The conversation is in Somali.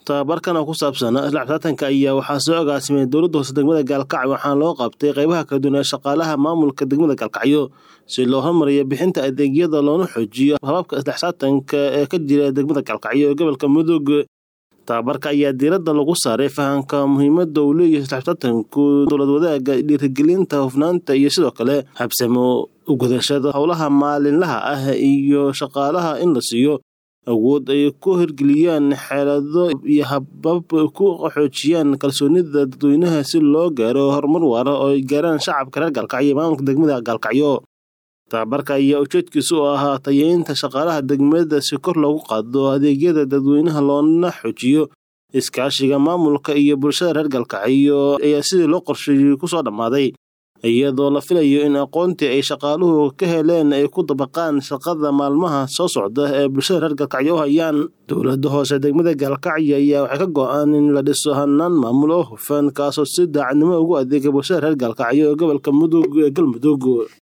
tababarkan oo ku saabsan isla xisaabtanka ayaa waxaa soo agaasimay dowladda hoose degmada gaalkacyo waxaana loo qabtay qaybaha kala duwan ee shaqaalaha maamulka degmada gaalkacyo si loo hormariyo bixinta adeegyada loona xoojiyo hababka isla xisaabtanka ee ka jira degmada gaalkacyo ee gobolka mudug tababarka ayaa diiradda lagu saaray fahamka muhiimadda uu leeyahay isla xisaabtanku dowlad wadaaga dhiirigelinta hufnaanta iyo sidoo kale habsamo ugudashada howlaha maalinlaha ah iyo shaqaalaha in la siiyo awood ay ku hirgeliyaan xeelado iyo habab ku xoojiyaan kalsoonida dadweynaha si loo gaaro horumar waara oo ay gaaraan shacabka reer gaalkacyo iyo maamulka degmada gaalkacyo tababarka ayaa ujeedkiisu u ahaa tayeynta shaqaalaha degmada si kor loogu qaado adeegyada dadweynaha loona xoojiyo iskaashiga maamulka iyo bulshada reer gaalkacyo ayaa sidii loo qorsheeyey kusoo dhammaaday iyadoo la filayo in aqoontii ay shaqaaluhu ka heleen ay ku dabaqaan shaqada maalmaha soo socda ee bulshada reer gaalkacyo u hayaan dowladda hoose degmada gaalkacyo ayaa waxay ka go-aan in la dhiso hanaan maamul oo hufan kaasoo si daacadnimo ugu adeega bulshada reer gaalkacyo ee gobolka mudug ee galmudug